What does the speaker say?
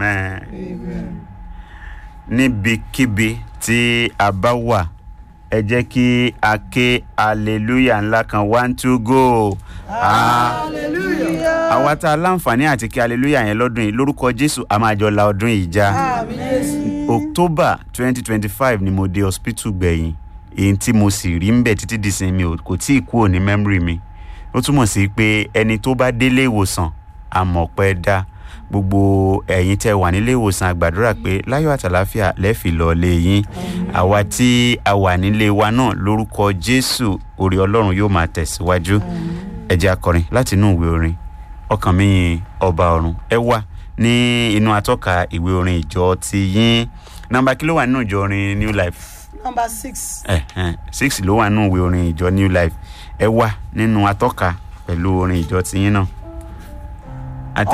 Amen. níbikíbi tí a bá wà ẹ jẹ́ kí a ké hallelujah ńlá kan one two go. Hallelujah. àwa tá a láǹfààní àti kí hallelujah yẹn lọ́dún yìí lórúkọ jésù a máa jọ la ọdún yìí já. Àmín Jésù. october twenty twenty five ni mo dé hospital gbẹ̀yìn èyí tí mo sì rí ń bẹ̀ títí di sin mi ò- kò tí ì kúrò ní memory mi ó túmọ̀ sí pé ẹni tó bá délé ìwòsàn àmọ̀pẹ́ dá gbogbo ẹ̀yin tẹ́ wà nílé ìwòsàn àgbàdúrà pé láyọ̀ àtàláfíà lẹ́ẹ̀fì lọ lé yín àwa tí a wà nílé wa náà lórúkọ jésù orí ọlọ́run yóò máa tẹ̀síwájú ẹ jẹ́ akọrin láti inú ìwé orin ọkàn mi yin ọba ọ̀run ẹ wá ní inú atọ́ka ìwé orin ìjọ ti yín nọmba kí ló wà nínú ìjọ orin new life Number six. ẹ ẹ six ló wà nínú ìwé orin ìjọ new life ẹ wá nínú atọ́ka pẹ̀lú orin ìjọ ti yín náà.